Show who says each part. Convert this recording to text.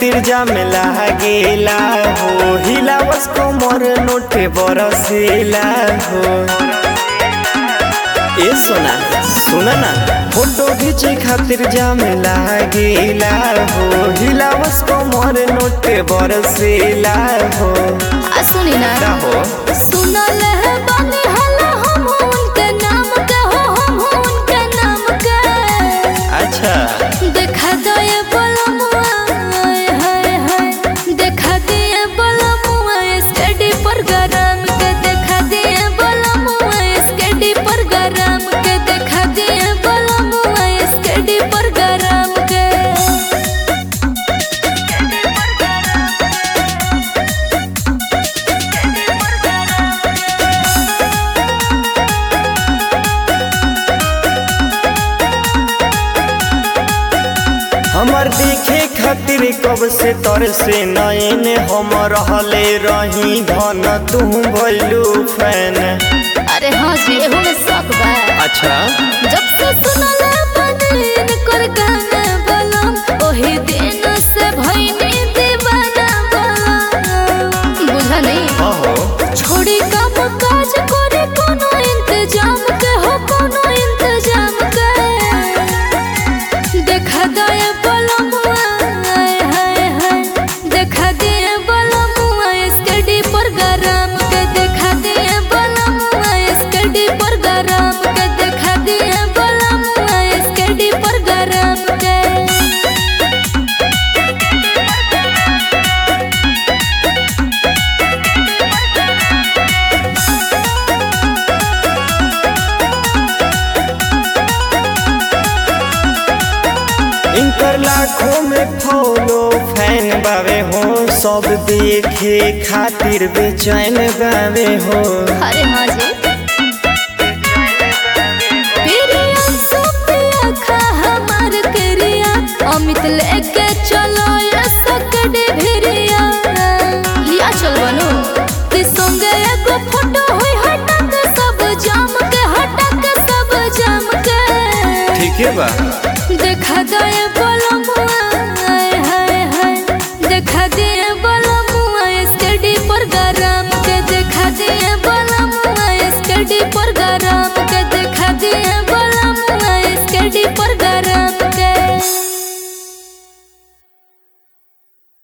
Speaker 1: खातिर जामे लागेला हो हिलावस कोमर नोटे बरसेला हो ए सोना सुना ना फोटो खींचे खातिर जामे लागेला हो हिलावस कोमर नोटे बरसेला हो
Speaker 2: आ सुनी ना
Speaker 1: का हो
Speaker 2: सुनल है बानी हला हम उनके नाम के हो हम उनके नाम के
Speaker 1: अच्छा
Speaker 2: देखा दो ये बलमुआ हाय हाय हाय देखा दिए बलमुआ स्टडी पर गरम के देखा दिए बलमुआ स्टडी पर गरम के देखा दिए बलमुआ स्टडी पर गरम के
Speaker 1: हमर देखे खातिर कब से तर से नयन हम रहले रही धन तू भइलू फैन
Speaker 2: अरे हाँ जी एहू में शौक बा
Speaker 1: अच्छा
Speaker 2: जब से सुनल बदन कर गाना बलम ओही दिन से भइनी दीवाना बलम बुझा नहीं
Speaker 1: हाँ हो
Speaker 2: छोड़ी काम काज करे कोनो इंतजाम के हो कोनो इंतजाम के देखा दे बलमुआ हाय हाय हाय देखा दे बलमुआ स्टडी पर गरम के देखा दे बलमुआ स्टडी पर गरम के देखा दे बलमुआ स्टडी पर गरम के
Speaker 1: इनकर लाखों में फॉलो फैन बावे हो सब देखे खातिर बेचैन बावे हो
Speaker 2: अरे हाँ जी प्रिया सुप्रिया खा हमार करिया अमित लेके चलो ये सकड़े भिरिया लिया चल बनो कि संगे एगो फोटो होई हटा के सब जाम के हटा के सब जाम के
Speaker 1: ठीक है बा
Speaker 2: देखा दे